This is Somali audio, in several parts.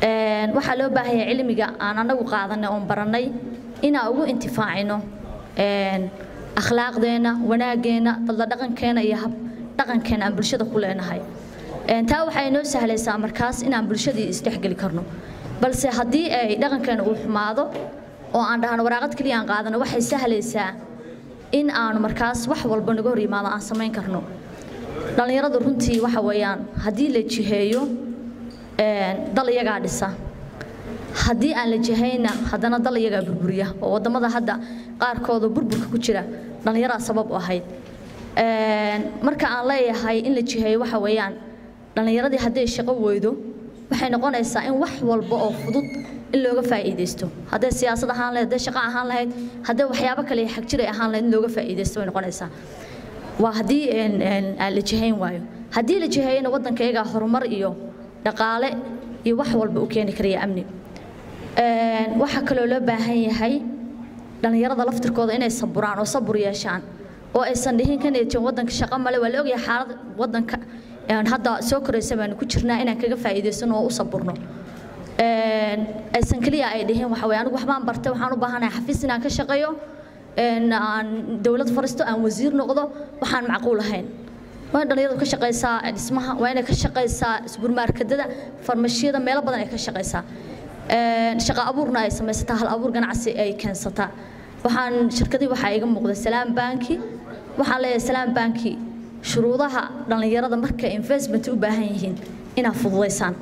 waxaa loo baahan yahay cilmiga aan anagu qaadanay oon barannay inaan ugu intifaacino akhlaaqdeenna wanaageenna dadla dhaqankeena iyo hab dhaqankeena aan bulshada ku leenahay taa waxay noo sahlaysaa markaas inaan bulshadii isdhexgeli karno balse haddii ay dhaqankeena uu xumaado oo aan dhahno waraaqad keliya aan qaadano waxay sahlaysaa in aanu markaas wax walba naga hor yimaado aan samayn karno dhallinyaradu runtii waxa weeyaan haddii la jiheeyo dal iyagaa dhisa haddii aan la jihayna haddana dal iyagaa burburiya oo waddamada hadda qaarkooda burburka ku jira dhallinyaraa sabab u ahayd marka aan leeyahay in la jiheeyo waxa weeyaan dhallinyaradii hadday shaqo weydo waxay noqonaysaa in wax walba oo fudud in looga faa'iidaysto hadday siyaasad ahaan lahayd hadday shaqo ahaan lahayd hadday waxyaabo kale xag jiray ahaan lahayd in looga faa'iidaysto bay noqonaysaa waa haddii aan la jihayn waayo haddii la jiheeyana waddanka iyagaa horumar iyo dhaqaale iyo wax walba u keeni karaya amni waxaa kaloo loo baahan yahay dhallinyarada laftirkooda inay saburaan oo sabur yeeshaan oo aysan dhihin kan eejin waddanka shaqo male waa la ogyahay xaalad waddanka hadda soo koraysa baanu ku jirnaa inaan kaga faa'iidaysano oo u saburno aysan keliya ay dhihin waxa weye anigu waxbaan bartay waxaan u baahanahay xafiis inaan ka shaqeeyo aan dowlad faristo aan wasiir noqdo waxaan macquul ahayn waa in dhallinyaradu ka shaqaysaa dhismaha waa inay ka shaqaysaa isburmaarkadada farmashiyada meelo badan ay ka shaqaysaa shaqo abuurna ay samaysataa hal abuur ganacsi ay keensataa waxaan shirkadii waxaa iga muuqda salaam banki waxaan leeyahay salaam banki shuruudaha dhallinyarada marka investment u baahan yihiin inaad fududaysaan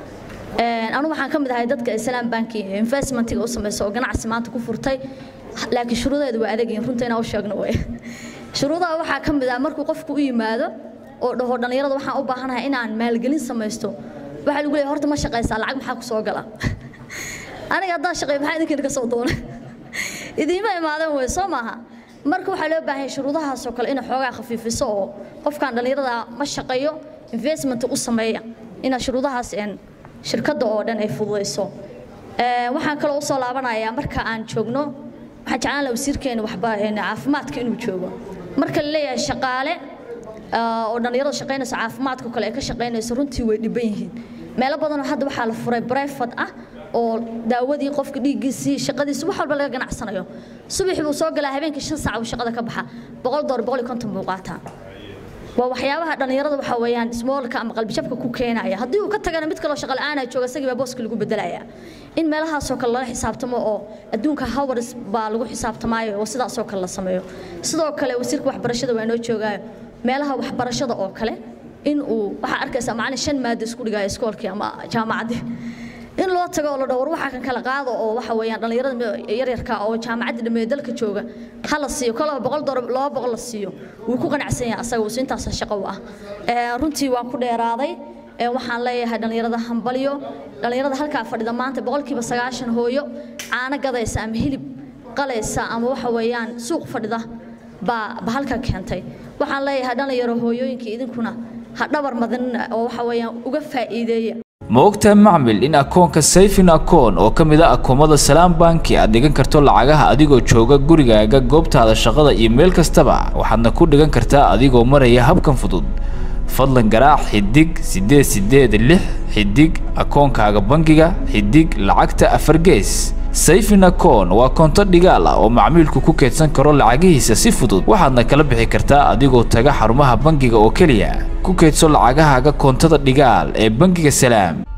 anu waxaan ka mid ahay dadka salaam banki investmentiga u samaysa oo ganacsi maanta ku furtay laakiin shuruudeedu waa adagyihin runta inaan u sheegno way shuruudaha waxaa ka mid ah markuu qofku u yimaado oo dhaho dhallinyarada waxaan u baahanahay inaan maalgelin samaysto waxaa lagu leeyahay horta ma shaqaysaa lacag maxaa ku soo gala aniga haddaan shaqeeyo maxaa idinkiina ka soo doona idiima imaadeen wey soo maaha marka waxaa loo baahan yahay shuruudahaasoo kale inay xoogaa khafiifiso oo qofkan dhallinyarada ma shaqeeyo investment u sameeya inaad shuruudahaas shirkadda oo dhan ay fududayso waxaan kaloo usoo laabanayaa marka aan joogno waxaan jeclaan lahaa wasiirkeena waxba caafimaadka inuu joogo marka la leeyahay shaqaale oo dhallinyarada shaqaynayso caafimaadka kale ay ka shaqaynayso runtii way dhiban yihiin meelo badanoo hadda waxaa la furay brefad ah oo daawadii qofka dhiiggiisii shaqadiisi wax walba laga ganacsanayo subaxii buu soo galaa habeenkii shan saac buu shaqada ka baxa boqol doollar boqol iyo konton buu qaataa waa waxyaabaha dhallinyarada waxa weeyaan smoolka ama qalbijabka ku keenaya haddii uu ka tagana mid kaloo shaqo la'aana jooga isagii baa booska lagu bedelaya in meelahaasoo kale lala xisaabtamo oo adduunka howars baa lagu xisaabtamaayo oo sidaasoo kale la sameeyo sidoo kale wasiirka waxbarashada waa inoo joogaayo meelaha waxbarashada oo kale in uu waxaa arkaysaa macalin shan maado isku dhigaayo iskoolkii ama jaamacaddii in loo tago oo la dhaho war waxaa kan kala qaado oo waxa weeyaan dhallinyarada yaryarka oo jaamacadda dhameeyo dalka jooga ha la siiyo kolaba boqol dolar laba boqol la siiyo wuu ku qanacsan yahay asaga wuusi intaas shaqo u ah runtii waan ku dheeraaday waxaan leeyahay dhallinyarada hambalyo dhallinyarada halkaa fadhida maanta boqolkiiba sagaashan hooyo caano gadaysa ama hilib qalaysa ama waxa weeyaan suuq fadhida baa ba halka keentay waxaan leeyahay dhalinyaro hooyooyinka idinkuna ha dhabar madin oo waxa weeyaan uga faa'iideeya ma ogtahay macmil in akoonka sayfin akoon oo ka mid a akoomada salaam banki aad dhigan karto lacagaha adigoo jooga gurigaaga goobtaada shaqada iyo meel kastaba waxaadna ku dhigan kartaa adigoo maraya habkan fudud fadlan garaac xidig siddeed siddeed lix xidig akoonkaaga bangiga xidig lacagta afar gees sayfin akoon waa koonto dhigaal ah oo macmiilku ku keydsan karo lacagihiisa si fudud waxaadna kala bixi kartaa adigoo taga xarumaha bangiga oo keliya ku keydso lacagahaaga koontada dhigaal ee bangiga salaam